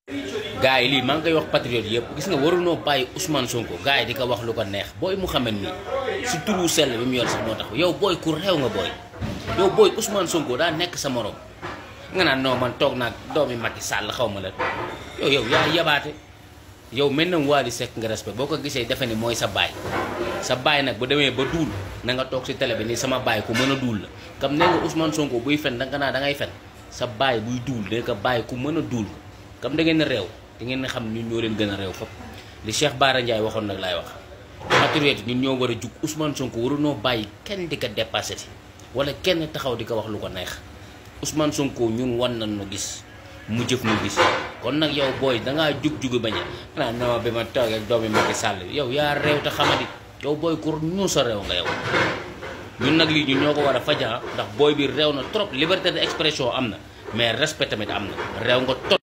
gars yi lii maa ngi koy wax patriote yëpp gis nga warunoo bàyyi Ousmane Sonko gars yi di ko wax lu ko neex booy Mouhamed mi si turu sell bi mu yor sax moo tax yow booy ku réew nga booy yow booy Ousmane Sonko daa nekk sa morom nga naan non man toog naag doomi Macky Sall xaw ma la yow yow yaa yabaate yow mel na Wally Seck nga respect boo ko gisee defe ni mooy sa baay sa baay nag bu demee ba duul na nga toog si télé bi ni sama baay ku mën a duul la comme nee nga Ousmane Sonko buy fen da nga naa da ngay fen sa baay buy duul da nga baay ku mën a duul comme da ngeen a réew da ngeen a xam ñun ñoo leen gën a réew fop li Cheikh Bara Ndiaye waxoon nag laay wax patriote ñun ñoo war a jug Ousmane Sonko warunoo bàyyi kenn di ko dépassé ti wala kenn taxaw di ko wax lu ko neex Ousmane Sonko ñun wan nañ nu gis mu jëf mu gis kon nag yow booy dangaa jug-jugi bañ a xanaa non bi ma toogee ak doomi Macky Sall yow yaa réew te xamadi yow booy kur ñu sa réew nga yow ñun nag lii ñun ñoo ko war a faja ndax booy bi réew na trop liberté d'expression am na mais respect tamit am na réew nga trop